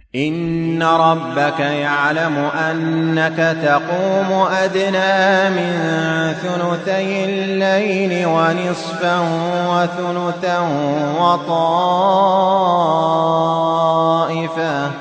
إن ربك يعلم أنك تقوم أدنى من ثلثي الليل ونصفا وثلثا وطائفة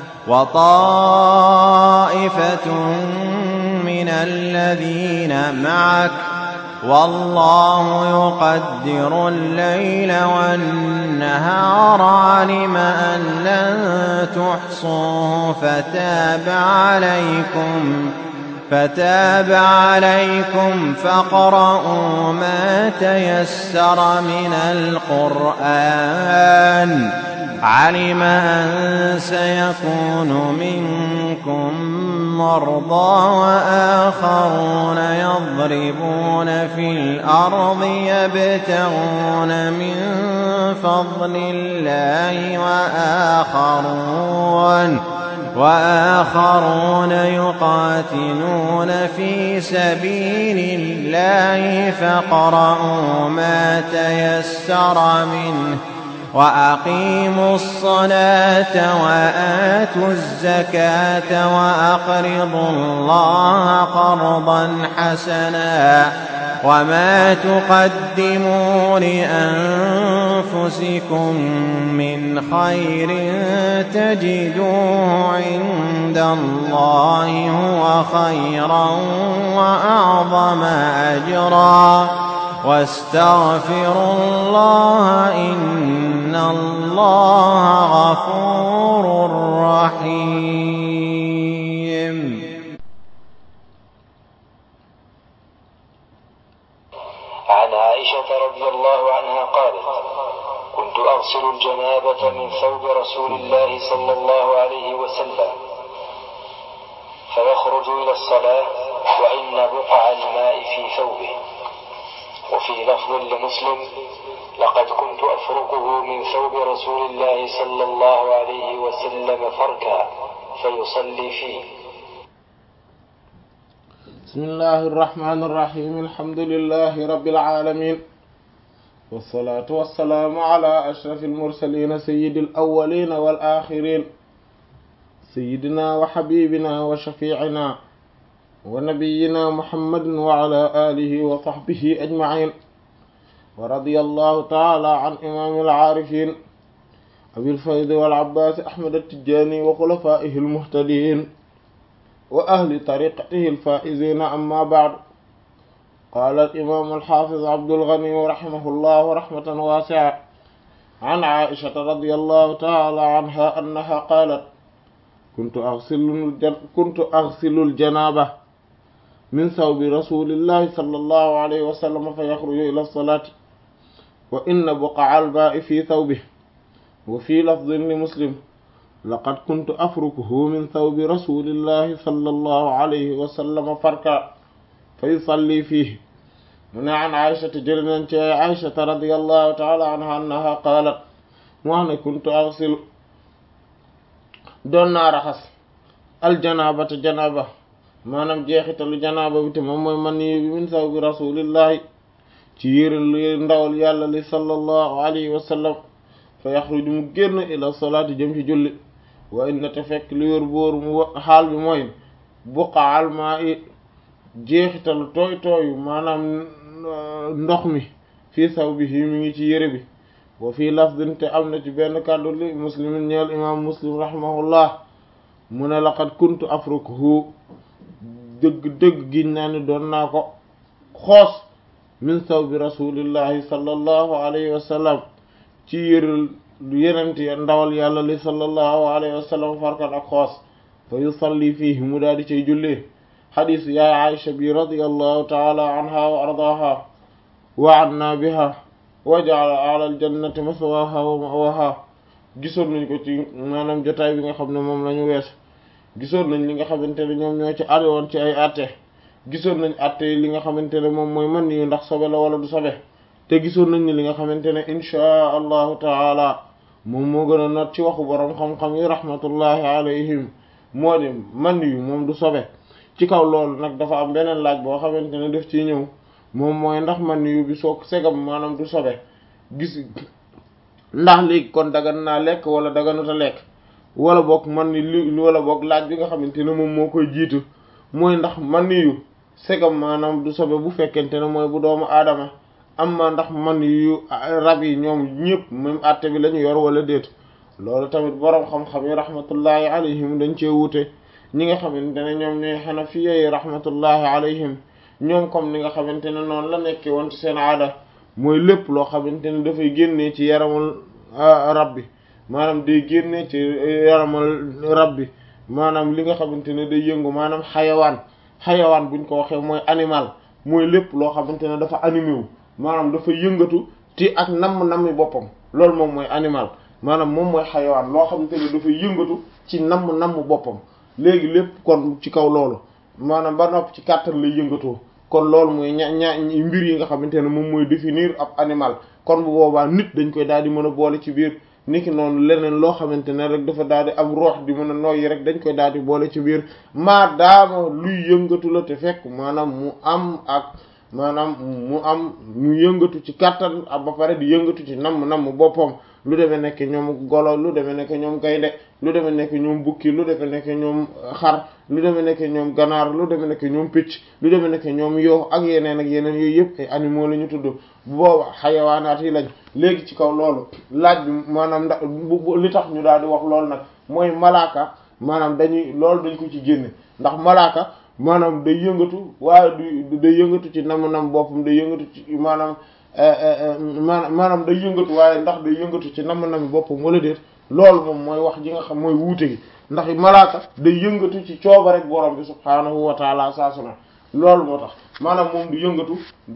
وطائفة من الذين معك والله يقدر الليل والنهار علم أن لن تحصوا فتاب عليكم فتاب عليكم فاقرؤوا ما تيسر من القرآن علم أن سيكون منكم مرضى وآخرون يضربون في الأرض يبتغون من فضل الله وآخرون وآخرون يقاتلون في سبيل الله فاقرؤوا ما تيسر منه وأقيموا الصلاة وآتوا الزكاة وأقرضوا الله قرضا حسنا وما تقدموا لأنفسكم من خير تجدوه عند الله هو خيرا وأعظم أجرا واستغفروا الله إن الله غفور رحيم عن عائشة رضي الله عنها قالت كنت أغسل الجنابة من ثوب رسول الله صلى الله عليه وسلم فيخرج إلى الصلاة وإن بقع الماء في ثوبه وفي لفظ لمسلم لقد كنت أفركه من ثوب رسول الله صلى الله عليه وسلم فركا فيصلي فيه بسم الله الرحمن الرحيم الحمد لله رب العالمين والصلاة والسلام على أشرف المرسلين سيد الأولين والآخرين سيدنا وحبيبنا وشفيعنا ونبينا محمد وعلى آله وصحبه أجمعين ورضي الله تعالى عن إمام العارفين أبي الفيض والعباس أحمد التجاني وخلفائه المهتدين وأهل طريقته الفائزين أما بعد قال الإمام الحافظ عبد الغني رحمه الله رحمة واسعة عن عائشة رضي الله تعالى عنها أنها قالت كنت أغسل الجن... كنت أغسل الجنابة من ثوب رسول الله صلى الله عليه وسلم فيخرج إلى الصلاة وإن بقع الماء في ثوبه وفي لفظ لمسلم لقد كنت أفركه من ثوب رسول الله صلى الله عليه وسلم فركا فيصلي فيه من عن عائشة جلنا عائشة رضي الله تعالى عنها أنها قالت وأنا كنت أغسل دون رخص الجنابة جنابة maanaam jeexitalu janaaba bi te moom mooy man yi bi min saw bi rasulillahi ci yére li ndawal yàlla li sallallahu alayhi wa sallam fa yaxruju mu génn ila salaati jëm ci julli wa inna te fekk li wér bóoru mu xaal bi mooy buqaal maa i jeexitalu tooy tooyu maanaam ndox mi fii saw bi fii mi ngi ci yére bi wa fii lafdin te am na ci benn kàddu li muslimin ñeel imam muslim rahimahullah mu ne laqad kuntu afrukuhu dëgg dëgg giñ naa ni doon naa ko xoos min saw bi rasulillahi sallallahu alayhi wa sallam ci yëral yenent ndawal yàlla li sallallahu alayhi wa sallam farkan ak xoos fa yusalli fiihi mu daal di cay jullee xadiis yaay Aïcha bi radiyallahu taala anha wa ardaha wa anna biha wa ja'ala ala aljannati maswaha wa mawaha gisoon nañ ko ci maanaam jotaay bi nga xam ne moom la ñu wees gisoon nañ li nga xamante ne ñoom ñoo ci ari woon ci ay atte gisoon nañ atte li nga xamante ne moom mooy man yu ndax sobe la wala du sobe te gisoon nañ ni li nga xamante ne inchaa allahu taala moom moo gën a not ci waxu boroom xam-xam yi rahmatullahi alayhim moo di man yu moom du sobe ci kaw loolu nag dafa am beneen laaj boo xamante ne daf ciy ñëw moom mooy ndax man yu bi soo segam maanaam du sobe gis ndax léegi kon dagan naa lekk wala daganuta lekk wala boog man ni li wala boog laaj bi nga xamante ne moom moo koy jiitu mooy ndax man yu segam maanaam du sobe bu fekkente ne mooy bu doomu aadama amma ndax man yu rab yi ñoom ñëpp même àtte bi la ñu yor wala déet loolu tamit boroom xam-xam yi rahmatullahi alayhim dañ cee wuute ñi nga xamante ne ñoom ñooy xanafiya yi rahmatullahi alayhim ñoom comme ni nga xamante ne noonu la nekkee woon ci seen aada mooy lépp loo xamante ne dafay génnee ci yaramul rab bi maanaam day génnee ci yaramal rab bi maanaam li nga xamante ne day yëngu maanaam xayawaan xayawaan buñ ko waxee mooy animal mooy lépp loo xamante ne dafa animé wu maanaam dafa yëngatu ti ak namm nammi boppam loolu moom mooy animal maanaam moom mooy xayawaan loo xamante ne dafa yëngatu ci namm namm boppam léegi lépp kon ci kaw loolu maanaam ba nopp ci kàttan lay yëngatoo kon loolu mooy ña ña mbir yi nga xamante ne moom mooy définir ab animal kon bu boobaa nit dañ koy daal di mën a boole ci biir niki noonu leneen loo xamante ne rek dafa daal di am roox di mën a noyyi rek dañ koy daal di boole ci biir maa daama luy yëngatu la te fekk maanaam mu am ak maanaam mu am mu yëngatu ci kàttan ak ba pare di yëngatu ci namm namm boppam lu demee nekk ñoom golo lu demee nekk ñoom gaynde lu demee nekk ñoom bukki lu demee nekk ñoom xar lu demee nekk ñoom ganaar lu demee nekk ñoom picc lu demee nekk ñoom yoo ak yeneen ak yeneen yooyu yëpp ay animaux la ñu tudd bu booba xayawaanaat yi lañ léegi ci kaw loolu laaj bi maanaam ndax li tax ñu daal di wax loolu nag mooy malaaka maanaam dañuy loolu dañ ko ci génne ndax malaaka maanaam day yëngatu waaye du day yëngatu ci nam nam boppam day yëngatu ci maanaam maanaam maanaam day yëngatu waaye ndax day yëngatu ci nam nam boppam wala déet loolu moom mooy wax ji nga xam mooy wuute gi ndax malaaka day yëngatu ci cooba rek borom bi subhaanahu wa taala saa su ne loolu moo tax maanaam moom du yëngatu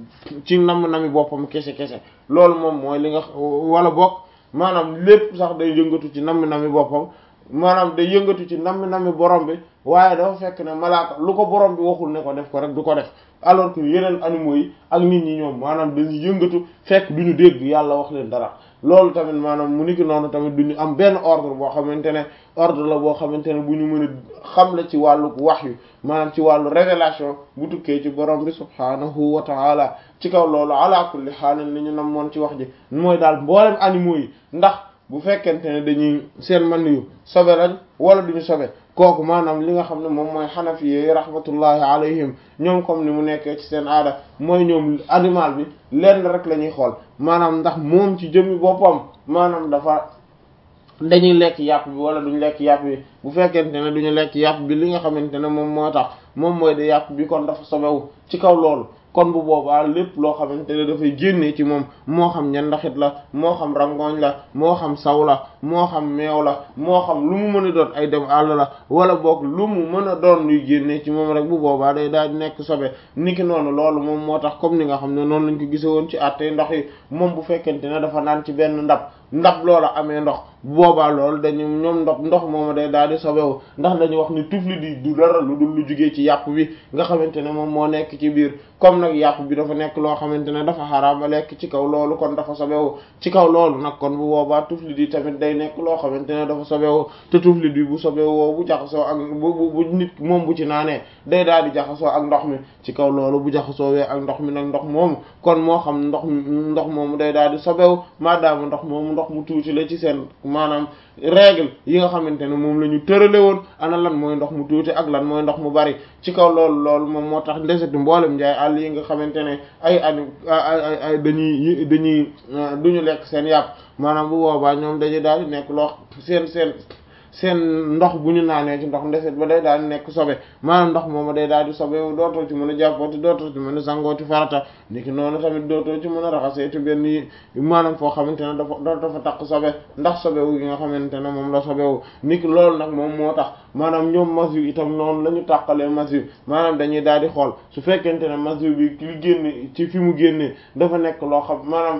ci nam nami boppam kese kese loolu moom mooy li nga wala bokk maanaam lépp sax day yëngatu ci nam nami boppam maanaam day yëngatu ci nam nami borom bi waaye dafa fekk ne malaaka lu ko borom bi waxul ne ko def ko rek du ko def alors que yeneen animaux yi ak nit ñi ñoom maanaam dañuy yëngatu fekk du ñu dégg yàlla wax leen dara loolu tamit maanaam mu niki noonu tamit du ñu am benn ordre boo xamante ne ordre la boo xamante ne bu ñu mën a xam la ci wàllu wahyu maanaam ci wàllu révélation bu tukkee ci borom bi subhaanahu wa ta'ala ci kaw loolu ala kulli xaalin li ñu nam moon ci wax ji mooy daal mboolem animaux yi ndax bu fekkente ne dañuy seen man yu sobe lañ wala duñu sobe kooku maanaam li nga xam ne moom mooy xanafi yi rahmatullahi alayhim ñoom comme ni mu nekkee ci seen aada mooy ñoom animal bi lenn rek la ñuy xool maanaam ndax moom ci jëmmi boppam maanaam dafa dañuy lekk yàpp bi wala duñu lekk yàpp bi bu fekkente ne duñu lekk yàpp bi li nga xamante ne moom moo tax moom mooy de yàpp bi kon dafa sobewu ci kaw loolu kon bu boobaa lépp loo xamante ne dafay génnee ci moom moo xam ñandaxit la moo xam rangooñ la moo xam saw la moo xam meew la moo xam lu mu mën a doon ay dem àll la wala boog lu mu mën a doon luy génnee ci moom rek bu boobaa day daal di nekk sobe niki noonu loolu moom moo tax comme ni nga xam ne noonu lañ ko gise woon ci àttee ndox yi moom bu fekkente ne dafa naan ci benn ndab ndab loola amee ndox bu boobaa loolu dañu ñoom ndox ndox moom day daal di sobewu ndax dañu wax ni tufli di du dara lu dul lu jugee ci yàpp bi nga xamante ne moom moo nekk ci biir comme nag yàpp bi dafa nekk loo xamante ne dafa xaraama lekk ci kaw loolu kon dafa sobewu ci kaw loolu nag kon bu boobaa tufli di tamit day nekk loo xamante ne dafa sobewu te tufli di bu sobewoo bu jaxasoo ak bu bu nit moom bu ci naanee day daal di jaxasoo ak ndox mi ci kaw loolu bu jaxasoowee ak ndox mi nag ndox moomu kon moo xam ndox ndox moomu day daal di sobewu maadaama ndox moomu ndox mu tuuti la ci seen maanaam règle yi nga xamante ne moom la ñu tërale woon ana lan mooy ndox mu tuuti ak lan mooy ndox mu bari ci kaw loolu loolu moom moo tax ndeseti mboolem njaay àll yi nga xamante ne ay ani ay ay dañuy dañuy duñu lekk seen yàpp maanaam bu boobaa ñoom dañuy daal di nekk loo seen seen seen ndox bu ñu naanee ci ndox ndeset ba day daal di nekk sobe maanaam ndox moom day daal di sobe dootoo ci mën a jàppooti dootoo ci mën a sangooti farata niki noonu tamit dootoo ci mën a raxaseeti benn yi maanaam foo xamante ne dafa dootoo fa takk sobe ndax sobewu gi nga xamante ne moom la sobewu niki loolu nag moom moo tax maanaam ñoom masyu itam noonu la ñu tàqalee masyu maanaam dañuy daal di xool su fekkente ne masyu bi li génne ci fi mu génnee dafa nekk loo xam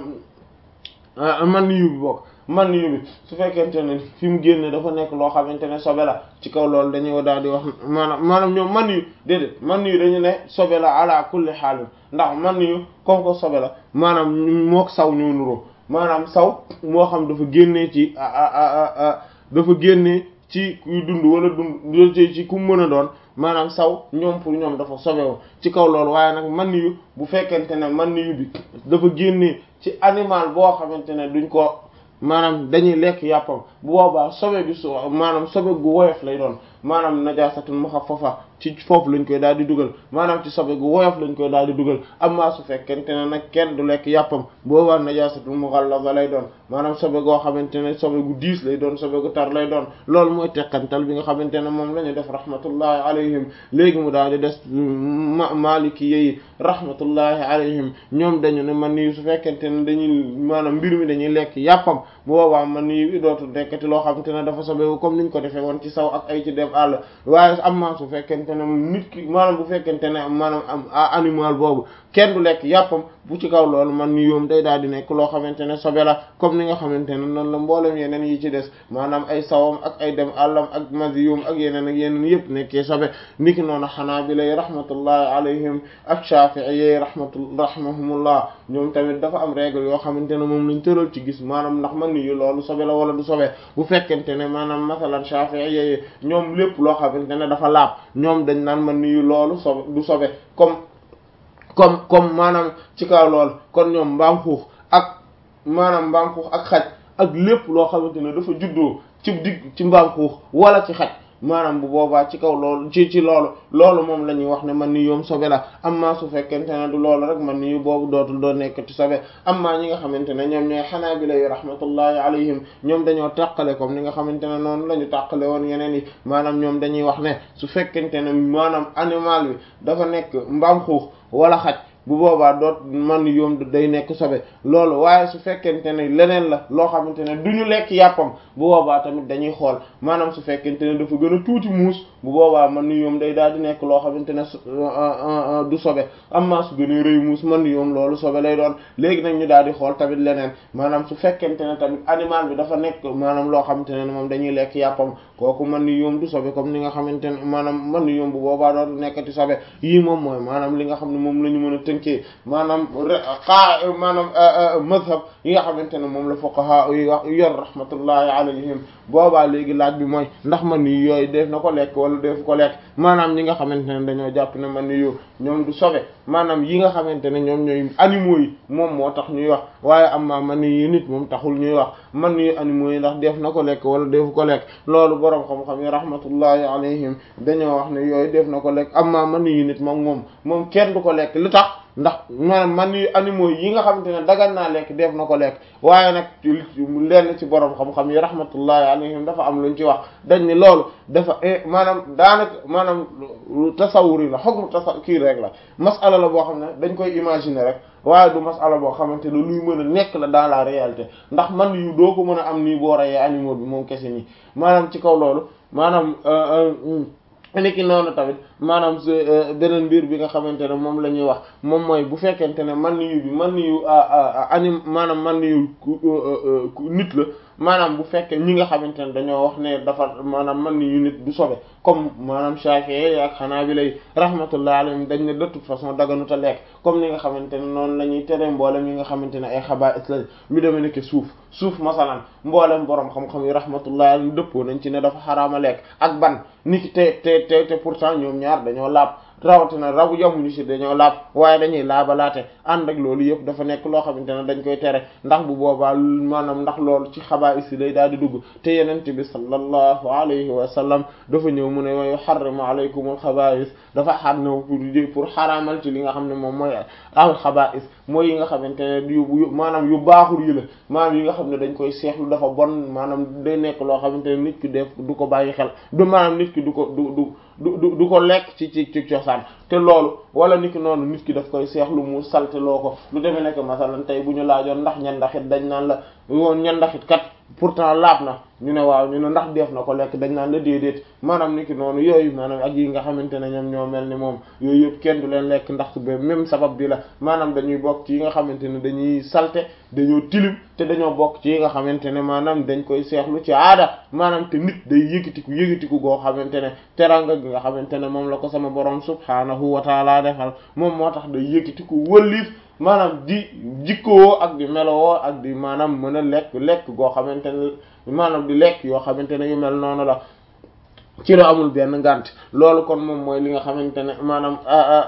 maanaam man yu bi bokk man yu bi su fekkente ne fi mu génne dafa nekk loo xamante ne sobe la ci kaw loolu dañuy daal di wax maanaam maanaam ñoom man yu déedéet man yu dañu ne sobe la ala kulli xaalin ndax man yu comme ko sobe la maanaam mook saw ñoo nuroo maanaam saw moo xam dafa génnee ci dafa génnee ci kuy dund wala dund ci ku mën a doon maanaam saw ñoom pour ñoom dafa sobewu ci kaw loolu waaye nag man yu bu fekkente ne man yu bi dafa génnee ci animal boo xamante ne duñ ko maanaam dañuy lekk yàppam bu boobaa sobe bi su maanaam sobe gu woyof lay doon maanaam najaasatul muxaffafa ci foofu lañ koy daal di dugal maanaam ci sobe gu woyof lañ koy daal di dugal amma su fekkente ne nag kenn du lekk yàppam boobaa najaasatul mughallaza lay doon maanaam sobe goo xamante ne sobe gu diis lay doon sobe gu tar lay doon loolu mooy teqantal bi nga xamante ne moom la ñu def rahmatullahi alayhim léegi mu daal di des maliki yi rahmatullahi alayhim ñoom dañu ne man nii su fekkente ne dañuy maanaam mbir mi dañuy lekk yàppam bu boobaa man nii bi dootul nekkati loo xamante ne dafa sobewu comme niñ ko defee woon ci saw ak ay ci dem àll waaye amma su fekkente ne nit ki maanaam bu fekkente ne maanaam am animal boobu kenn du lekk yàppam bu ci kaw loolu man ni yoom day daal di nekk loo xamante ne sobe la comme ni nga xamante ne noonu la mboolem yeneen yi ci des maanaam ay sawam ak ay dem àllam ak maziyum ak yeneen ak yeneen yëpp nekkee sobe niki noonu xanaa bi lay rahmatullahi alayhim ak shafi'iyyi rahmatu rahmahumullah ñoom tamit dafa am règle yoo xamante ne moom lañ tëral ci gis maanaam ndax man ni yu loolu sobe la wala du sobe bu fekkente ne maanaam masalan shafi'iyyi ñoom lépp loo xamante ne dafa laab ñoom dañ naan man ni yu loolu sobe du sobe comme comme comme maanaam ci kaw lool kon ñoom mbaam xuux ak maanaam mbaam xuux ak xaj ak lépp loo xamante ne dafa juddoo ci digg ci mbaam xuux wala ci xaj maanaam bu boobaa ci kaw loolu ci ci loolu loolu moom la ñuy wax ne man ni yoom sobe la amma su fekkente ne du loolu rek man ni yu boobu dootul doo nekkati sobe amma ñi nga xamante ne ñoom ñooy xanaabila yi rahmatullahi alayhim ñoom dañoo tàqale comme ni nga xamante ne noonu la ñu tàqale woon yeneen yi maanaam ñoom dañuy wax ne su fekkente ne maanaam animal bi dafa nekk mbaam xuux wala xaj bu boobaa doot man yoom day nekk sobe loolu waaye su fekkente ne leneen la loo xamante ne du ñu lekk yàppam bu boobaa tamit dañuy xool maanaam su fekkente ne dafa gën a tuuti muus bu boobaa man yoom day daal di nekk loo xamante ne du sobe amma su gën a rëy muus man yoom loolu sobe lay doon léegi nag ñu daal di xool tamit leneen maanaam su fekkente ne tamit animal bi dafa nekk maanaam loo xamante ne moom dañuy lekk yàppam kooku man yoom du sobe comme ni nga xamante ne maanaam man yoom bu boobaa dootu nekkati sobe yii moom mooy maanaam li nga xam ne moom la ñu mën a tënkee maanaam xaa maanaam mazhab yi nga xamante ne moom la fuqaha yi wax yor rahmatullahi alayhim boobaa léegi laaj bi mooy ndax man ni yooyu def na ko lekk wala def ko lekk maanaam ñi nga xamante ne dañoo jàpp ne man ni yu ñoom du sobe maanaam yi nga xamante ne ñoom ñooy animaux yi moom moo tax ñuy wax waaye am na man ni nit moom taxul ñuy wax man ni animaux yi ndax def na ko lekk wala def ko lekk loolu boroom xam-xam yi rahmatullahi alayhim dañoo wax ne yooyu def na ko lekk am na man ni nit moom moom moom kenn du ko lekk lu tax ndax maanaam man yu animaux yi nga xamante ne dagan naa lekk def na ko lekk waaye nag lenn ci borom xam-xam yi rahmatullahi alayhim dafa am luñ ci wax dañ ni loolu dafa maanaam daanaka maanaam tasawur yi la xog tasa kii rek la masala la boo xam ne dañ koy imaginer rek waaye du masala boo xamante ne luy mën a nekk la dans la réalité ndax man yu doo ko mën a am nii boo reyee animaux bi moom kese nii maanaam ci kaw loolu maanaam niki noonu tamit maanaam beneen mbir bi nga xamante ne moom la ñuy wax moom mooy bu fekkente ne man yu bi man yu anim maanaam man yu nit la maanaam bu fekkee ñi nga xamante ne dañoo wax ne dafa maanaam man yu nit du sobe comme maanaam Shafi'i ak Hanabila rahmatullahi alayhim dañ ne de toute façon daganut a lekk comme ni nga xamante ne noonu la ñuy tere mboolem yi nga xamante ne ay xabaa'is la lu demee nekk suuf suuf masalan mboolem borom xam-xam yi rahmatullahi alayhim dëppoo nañ ci ne dafa xaraama lekk ak ban niki te te te te pourtant ñoom ñaar dañoo laab rawatina rabu yamuñu ci dañoo laab waaye dañuy laabalaate ànd ak loolu yëpp dafa nekk loo xamante ne dañ koy tere ndax bu boobaa maanaam ndax loolu ci xabaa'is yi lay daal di dugg te yenente bi sallallahu alayhi wa sallam dafa ñëw mu ne wa yuharrimu alaykumul xabaa'is dafa xar ñëw pour pour xaraamal ci li nga xam ne moom mooy al xabaa'is mooy yi nga xamante ne yu maanaam yu baaxul yi la maanaam yi nga xam ne dañ koy seexlu dafa bon maanaam day nekk loo xamante ne nit ki def du ko bàyyi xel du maanaam nit ki du ko du du du du ko lekk ci ci ci cosaan te loolu wala nit ki noonu nit ki daf koy seexlu mu salte loo ko lu demee nekk masalan tey bu ñu laajoon ndax ñandaxit dañ naan la woon ñandaxit kat pourtant laab na ñu ne waaw ñu ne ndax def na ko lekk dañ naan la déedéet maanaam nit ki noonu yooyu maanaam ak yi nga xamante ne ñoom ñoo mel ni moom yooyu yëpp kenn du leen lekk ndax ba même sabab bi la maanaam dañuy bokk ci yi nga xamante ne dañuy salte dañoo tilim te dañoo bokk ci yi nga xamante ne maanaam dañ koy seexlu ci aada maanaam te nit day yëkkatiku yëkkatiku goo xamante ne teranga gi nga xamante ne moom la ko sama borom subhaanahu wa taala defal moom moo tax day yëkkatiku wëlliif maanaam di jikkoo ak di melowoo ak di maanaam mën a lekk lekk goo xamante ne maanaam di lekk yoo xamante ne yu mel noonu la ci la amul benn ngànt loolu kon moom mooy li nga xamante ne maanaam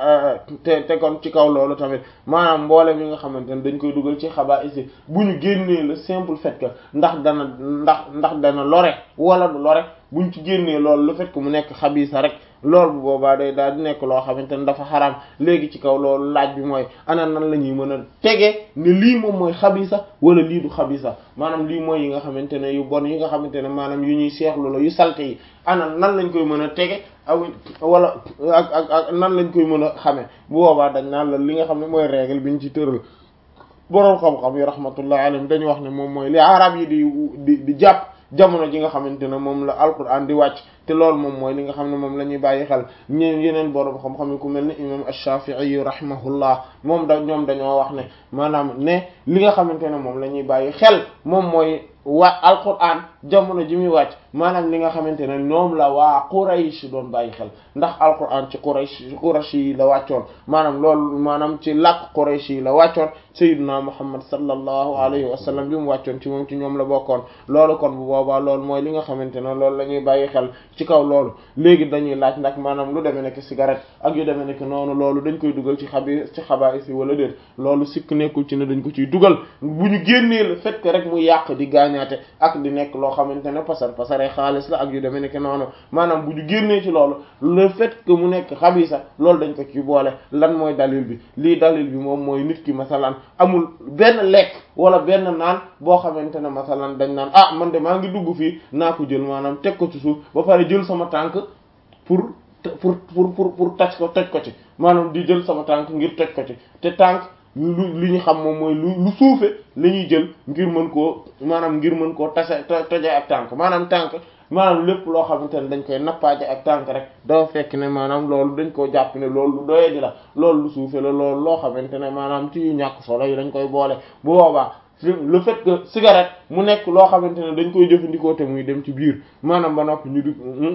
te te kon ci kaw loolu tamit maanaam mboolem yi nga xamante ne dañ koy dugal ci xabaa isi bu ñu génnee le simple fait que ndax dana ndax ndax dana lore wala du lore buñ ci génnee loolu le fait que mu nekk xabiisa rek loolu bu boobaa day daal di nekk loo xamante ne dafa xaraam léegi ci kaw loolu laaj bi mooy ana nan la ñuy mën a tege ne lii moom mooy xabisa wala lii du xabisa maanaam lii mooy yi nga xamante ne yu bon yi nga xamante ne maanaam yu ñuy seexlu la yu salte yi ana nan lañ koy mën a tege aw wala ak ak ak nan lañ koy mën a xamee bu boobaa dañ naan la li nga xam ne mooy règle bi ñu ci tëral boroom xam-xam yi rahmatullah alayhim dañu wax ne moom mooy li arab yi di di di jàpp jamono ji nga xamante ne moom la alquran di wàcc te loolu moom mooy li nga xam ne moom la ñuy bàyyi xel ñeen yeneen boroom xam-xam yi ku mel ni imam ash-Shafi'i rahimahullah moom da ñoom dañoo wax ne maanaam ne li nga xamante ne moom la ñuy bàyyi xel moom mooy wa alquran jamono ji muy wàcc maanaam li nga xamante ne ñoom la waa Quraysh doon bàyyi xel ndax alquran ci Quraysh Quraysh yi la wàccoon maanaam loolu maanaam ci làkk Quraysh yi la wàccoon sayyiduna Muhammad sallallahu alayhi wa sallam bi mu wàccoon ci moom ci ñoom la bokkoon loolu kon bu boobaa loolu mooy li nga xamante ne loolu la ñuy bàyyi xel ci kaw loolu léegi dañuy laaj ndax maanaam lu demee nekk cigarette ak yu demee nekk noonu loolu dañ koy dugal ci xabi ci xabaar si wala déet loolu sikk nekkul ci ne dañ ko ciy dugal bu ñu génnee le fait que rek mu yàq di gaañaate ak di nekk loo xamante ne pasar pasare xaalis la ak yu demee nekk noonu maanaam bu ñu génnee ci loolu le fait que mu nekk xabisa loolu dañ ko ci boole lan mooy dalil bi lii dalil bi moom mooy nit ki masalan amul benn lekk wala benn naan boo xamante ne masalan dañ naan ah man de maa ngi dugg fii naa ko jël maanaam teg ko ci suuf ba pare jël sama tànk pour pour pour pour pour toj ko toj ko ci maanaam di jël sama tànk ngir toj ko ci te tànk lu li ñu xam moom mooy lu lu suufe la ñuy jël ngir mën koo maanaam ngir mën koo tase toje ak tànk maanaam tànk maanaam lépp loo xamante ne dañ koy nappaaje ak tànk rek dafa fekk ne maanaam loolu dañ koo jàpp ne loolu lu doye di la loolu lu suufe la loolu loo xamante ne maanaam ci yu ñàkk solo yi dañ koy boole bu boobaa le fait que cigarette mu nekk loo xamante ne dañ koy jëfandikoo te muy dem ci biir maanaam ba noppi ñu di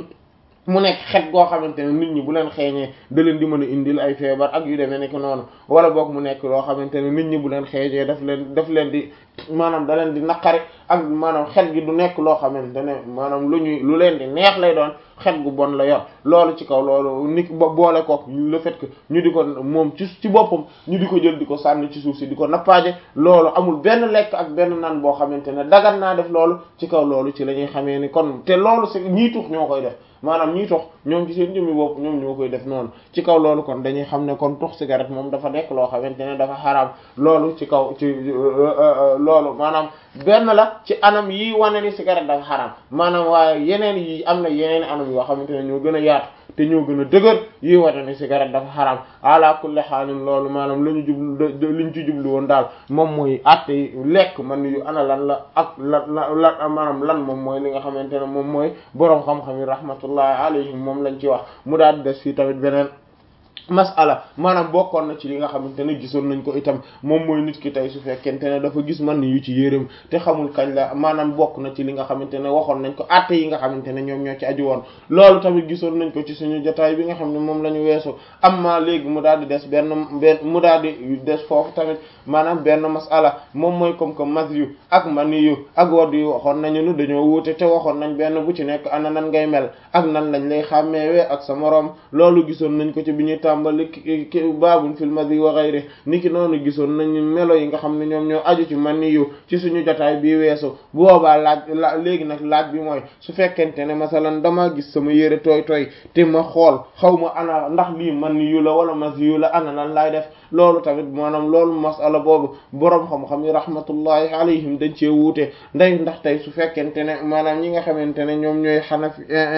mu nekk xet goo xamante ne nit ñi bu leen xeeñee da leen di mën a indil ay feebar ak yu demee nekk noonu wala boog mu nekk loo xamante ne nit ñi bu leen xeeñee daf leen daf leen di maanaam da leen di naqari ak maanaam xet gi du nekk loo xamante ne maanaam lu ñuy lu leen di neex lay doon xet gu bon la yor loolu ci kaw loolu nit boole kook le fait que ñu di ko moom ci ci boppam ñu di ko jël di ko sànni ci suuf si di ko nappaaje loolu amul benn lekk ak benn nan boo xamante ne dagan naa def loolu ci kaw loolu ci la ñuy xamee ni kon te loolu c'est ñii tux ñoo koy def maanaam ñii tox ñoom ci seen jëmmi bopp ñoom ñoo koy def noonu ci kaw loolu kon dañuy xam ne kon tux cigarette moom dafa nekk loo xamante ne dafa xaraam loolu ci kaw ci loolu maanaam benn la ci anam yi wane ni cigarette dafa xaraam maanaam waaye yeneen yi am na yeneen anam yoo xamante ne ñoo gën a yaatu te ñoo gën a dëgër yi wane ni cigarette dafa xaraam ala kulli xaalin loolu maanaam la ñu jublu li ñu ci jublu woon daal moom mooy atte lekk man yu ana lan la ak lan la maanaam lan moom mooy li nga xamante ne moom mooy boroom xam-xam yi rahmatullahi alayhim moom lañ ci wax mu daal di des fii tamit beneen masala maanaam bokkoon na ci li nga xamante ne gisoon nañ ko itam moom mooy nit ki tey su fekkente ne dafa gis man yu ci yéreem te xamul kañ la maanaam bokk na ci li nga xamante ne waxoon nañ ko atte yi nga xamante ne ñoom ñoo ci aju woon loolu tamit gisoon nañ ko ci suñu jotaay bi nga xam ne moom la ñu weesu amma léegi mu daal di des benn benn mu daal di des foofu tamit maanaam benn masala moom mooy comme que mas yu ak mani yu ak wadd yu waxoon nañu nu dañoo wuute te waxoon nañ benn bu ci nekk ana nan ngay mel ak nan lañ lay xàmmeewee ak sa moroom loolu gisoon nañ ko ci bi ñuy tàmbali baabun fil madi wa ghayri niki noonu gisoon nañu melo yi nga xam ne ñoom ñoo aju ci mani yu ci suñu jotaay bii weesu bu boobaa laaj la léegi nag laaj bi mooy su fekkente ne masalan damaa gis sama yére tooy tooy te ma xool xaw ma ana ndax lii mani yu la wala masi yu la ana lan laay def loolu tamit maanaam loolu masala boobu boroom xam-xam yi rahmatullahi alayhim dañ cee wuute nday ndax tey su fekkente ne maanaam ñi nga xamante ne ñoom ñooy xanafi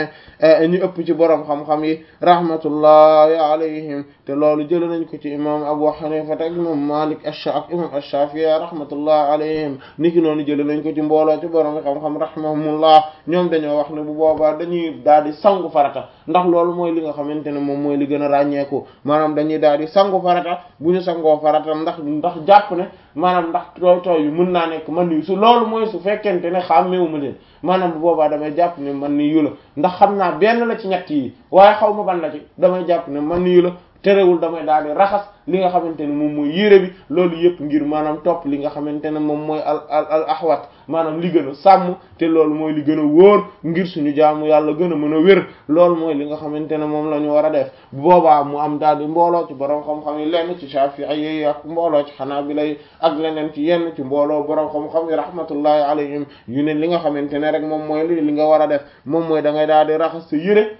ñu ëpp ci boroom xam-xam yi rahmatullahi alayhim te loolu jël nañ ko ci imam Abu Hanifa ak imam Malik ak imam Ash-Shafi'i rahmatullahi alayhim niki noonu jël nañ ko ci mbooloo ci boroom xam-xam rahimahumullah ñoom dañoo wax ne bu boobaa dañuy daal di sangu farata ndax loolu mooy li nga xamante ne moom mooy li gën a ràññeeku maanaam dañuy daal di sangu farata bu ñu sangoo farata ndax ndax jàpp ne maanaam ndax tooy tooy yu mën naa nekk man yu su loolu mooy su fekkente ne xàmmeewu ma leen maanaam bu boobaa damay jàpp ne man ni yu la ndax xam naa benn la ci ñett yi waaye xaw ma ban la ci damay jàpp ne man yu la terewul damay daal di raxas li nga xamante ne moom mooy yére bi loolu yëpp ngir maanaam topp li nga xamante ne moom mooy al al al ahwat maanaam li gën a sàmm te loolu mooy li gën a wóor ngir suñu jaamu yàlla gën a mën a wér loolu mooy li nga xamante ne moom la ñu war a def bu boobaa mu am daal di mbooloo ci borom xam-xam yi lenn ci Shafi'i yi ak mbooloo ci Hanabila yi ak leneen ci yenn ci mbooloo borom xam-xam yi rahmatullahi alayhim yu ne li nga xamante ne rek moom mooy li li nga war a def moom mooy da ngay daal di raxas sa yére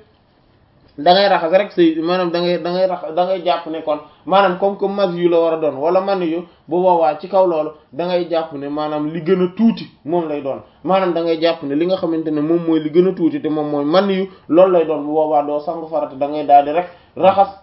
da ngay raxas rek say maanaam da ngay da ngay rax da ngay jàpp ne kon maanaam comme que mas yu la war a doon wala man yu bu boobaa ci kaw loolu da ngay jàpp ne maanaam li gën a tuuti moom lay doon maanaam da ngay jàpp ne li nga xamante ne moom mooy li gën a tuuti te moom mooy man yu loolu lay doon bu boobaa doo sangu farata da ngay daal di rek raxas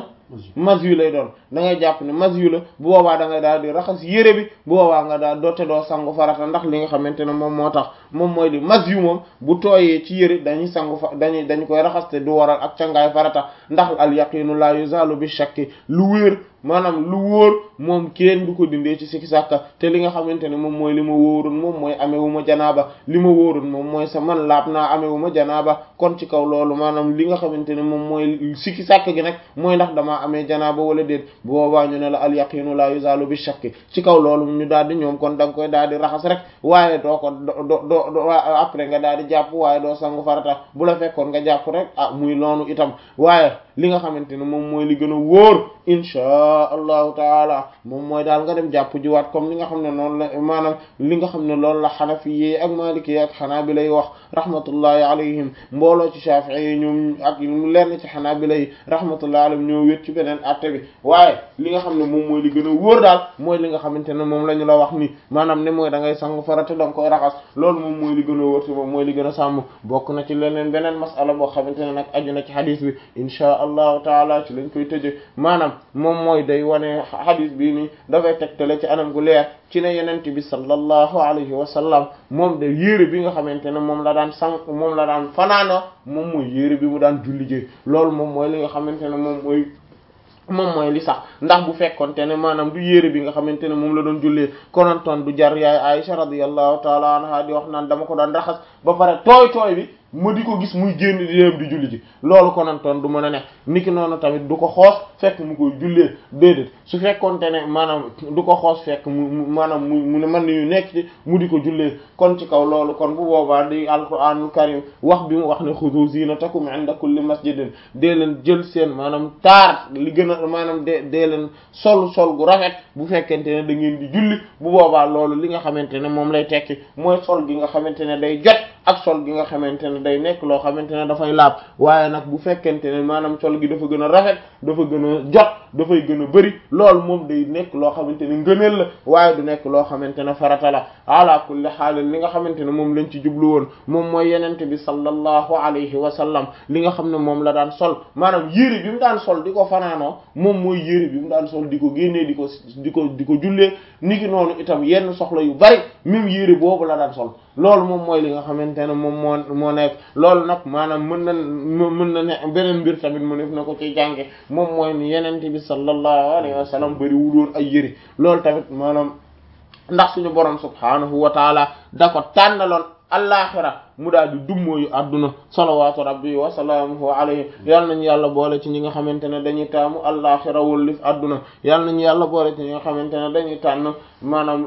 mas yu lay doon da ngay jàpp ne mas yu la bu boobaa da ngay daal di raxas yére bi bu boobaa nga daal doote doo sangu farata ndax li nga xamante ne moom moo tax moom mooy li mas yu moom bu tooyee ci yére dañuy sangu fa dañuy dañu koy raxas te du waral ak cangaay farata ndax al yaqinu la yuzalu bi shakki lu wéer maanaam lu wóor moom kenn du ko dindee ci sikki sàkka te li nga xamante ne moom mooy li ma wóorun moom mooy amewu ma janaaba li ma wóorun moom mooy sa man laab naa amewu ma janaaba kon ci kaw loolu maanaam li nga xamante ne moom mooy sikki sàkk gi nag mooy ndax damaa amee janaaba wala déet bu boobaa ñu ne la al yaqinu la yuzalu bi shakki ci kaw loolu ñu daal di ñoom kon da nga koy daal di raxas rek waaye doo ko do do do après nga daal di jàpp waaye doo sangu farata bu la fekkoon nga jàpp rek ah muy loonu itam waaye li nga xamante ne moom mooy li gën a wóor inchaa allahu taala moom mooy daal nga dem jàpp jiwaat comme li nga xam ne noonu la maanaam li nga xam ne loolu la xanafi yi ak maliki yi ak xanaabila yi wax rahmatullahi alayhim mbooloo ci shafii yi ñoom ak lenn ci xanaabila yi rahmatullahi alayhim ñoo wét ci beneen atte bi waaye li nga xam ne moom mooy li gën a wóor daal mooy li nga xamante ne moom la ñu la wax ni maanaam ne mooy da ngay sangu farata da nga koy raxas loolu moom mooy li gën a wóor ci moom mooy li gën a sàmm bokk na ci leneen beneen masala boo xamante ne nag aju na ci xadis bi inchaa allahu taala ci lañ koy tëje maanaam moom mooy day wane xadis bii nii dafay tegtale ci anam gu leer ci ne yenente bi sallallahu alayhi wa sallam moom de yére bi nga xamante ne moom la daan sang moom la daan fanaana moom mooy yére bi mu daan julli ji loolu moom mooy li nga xamante ne moom mooy moom mooy li sax ndax bu fekkonte ne maanaam du yére bi nga xamante ne moom la doon jullee konantoon du jar yaay Aisha radiyallahu taala anha di wax naan dama ko daan raxas ba pare tooy tooy bi ma di ko gis muy génn di dem di julli ji loolu konantoon du mën a ne niki noonu tamit du ko xoos fekk mu koy jullee déedéet su fekkonte ne maanaam du ko xoos fekk mu maanaam mu mu ne man yu nekk ci mu di ko jullee kon ci kaw loolu kon bu boobaa di alquranul karim wax bi mu wax ne xudu zinatakum inda kulli masjidin dee leen jël seen maanaam taar li gën a maanaam de dee leen sol sol gu rafet bu fekkente ne da ngeen di julli bu boobaa loolu li nga xamante ne moom lay tekki mooy sol gi nga xamante ne day jot ak sol gi nga xamante ne day nekk loo xamante ne dafay laab waaye nag bu fekkente ne maanaam sol gi dafa gën a rafet dafa gën a jot dafay gën a bëri loolu moom day nekk loo xamante ne ngëneel la waaye du nekk loo xamante ne farata la ala kulli xaalin li nga xamante ne moom lañ ci jublu woon moom mooy yenente bi sallallahu alayhi wa sallam li nga xam ne moom la daan sol maanaam yére bi mu daan sol di ko fanaanoo moom mooy yére bi mu daan sol di ko génnee di ko di ko di ko jullee ni ki noonu itam yenn soxla yu bari même yére boobu la daan sol loolu moom mooy li nga xamante ne moom moo moo nekk loolu nag maanaam mën na mën na ne beneen mbir tamit mu def na ko ci jànge moom mooy ni yenente bi sallallahu alayhi wa sallam bari wuloon ay yëri loolu tamit maanaam ndax suñu borom subhanahu wa taala da ko tànnaloon allaaxira mu daal di dummóoyu adduna salawaatu rabbi wa salaamuhu alayhi yal nañu yàlla boole ci ñi nga xamante ne dañuy taamu allaaxira wëllif adduna yal nañu yàlla boole ci ñi nga xamante ne dañuy tànn maanaam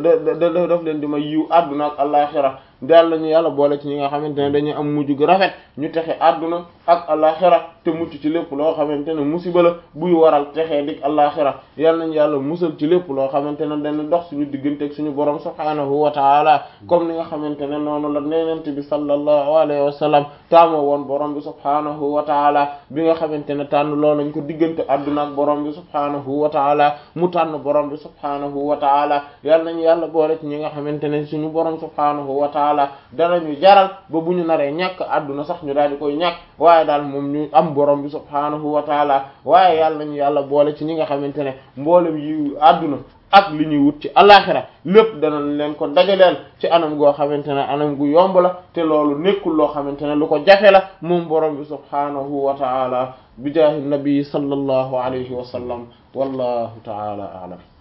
da daf leen di may yiw adduna ak allaaxira yal nañu yàlla boole ci ñi nga xamante ne dañuy am mujj gu rafet ñu texe adduna ak allaaxira te mucc ci lépp loo xamante ne musiba la buy waral texee dik allaaxira yal nañu yàlla musal ci lépp loo xamante ne dañu dox suñu diggante ak suñu borom subhaanahu wa taala comme ni nga xamante ne noonu la neenante bi sallallahu alayhi wa sallam taamoo woon borom bi subhaanahu wa taala bi nga xamante ne tànn loolu lañ ko diggante adduna ak borom bi subhaanahu wa taala mu tànn borom bi subhaanahu wa taala yal nañu yàlla boole ci ñi nga xamante ne suñu borom subhaanahu wa taala danañu jaral ba bu ñu naree ñàkk adduna sax ñu daal di koy ñàkk waaye daal moom ñu am borom bi subhaanahu wa taala waaye yàlla nañu yàlla boole ci ñi nga xamante ne mboolem yi adduna ak li ñuy wut ci alaxira lépp danañ leen ko dajaleel ci anam goo xamante ne anam gu yomb la te loolu nekkul loo xamante ne lu ko jafe la moom borom bi subhaanahu wa taala bi jaahi nabi sallallahu alayhi wa sallam wallahu taala a'lam